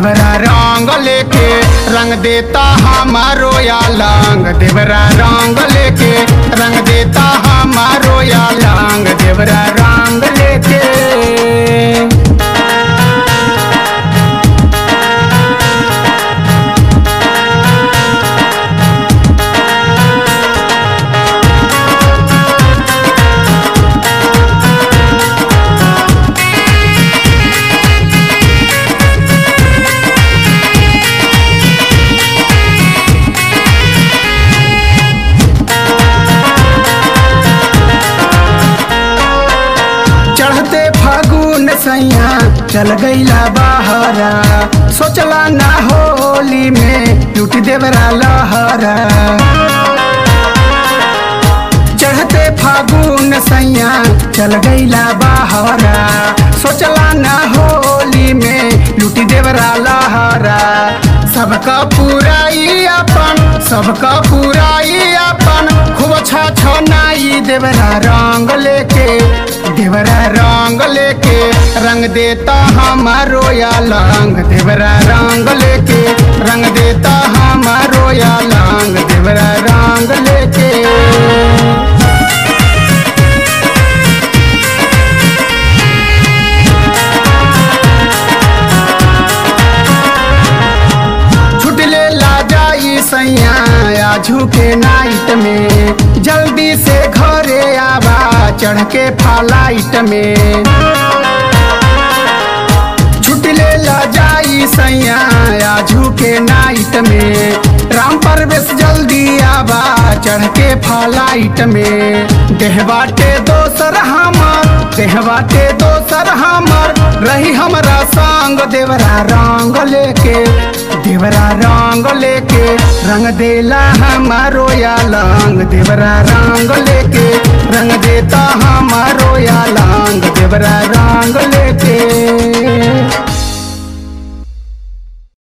देवरा रंग लेके रंग देता हमारो या लांग देवरा रंग लेके रंग देता हमारो या लांग देवरा रंग लेके चढ़ते फागुन सैया चल गईला बहरा सोचला ना होली में टूट देवरा लहरा चढ़ते फागुन सैया चल गईला बहरा सोचला ना होली में लूटी देवरा लहरा सबका पुराई अपन सबका पुराई अपन खूब अच्छा छनाई देवरा रंग लेके देवरा रंग लेके रंग देता हमारो या लांग देवरा रंग लेके रंग देता हमारो या लांग देवरा रंग लेके छुटले ला जाई सैया या झुके नाइट में जल्दी से घरे आवा चढ़ के फ्लाइट में छुटले ला जाई सैया या झुके नाइट में राम परवेश जल्दी आवा चढ़ के फ्लाइट में देह बाटे दोसर हमर देह बाटे दोसर हमर रही हमरा संग देवरा रंग लेके देवरा रंग लेके रंग देला हमारो या लांग देवरा रंग लेके रंग देता हमारो या लांग देवरा रंग लेके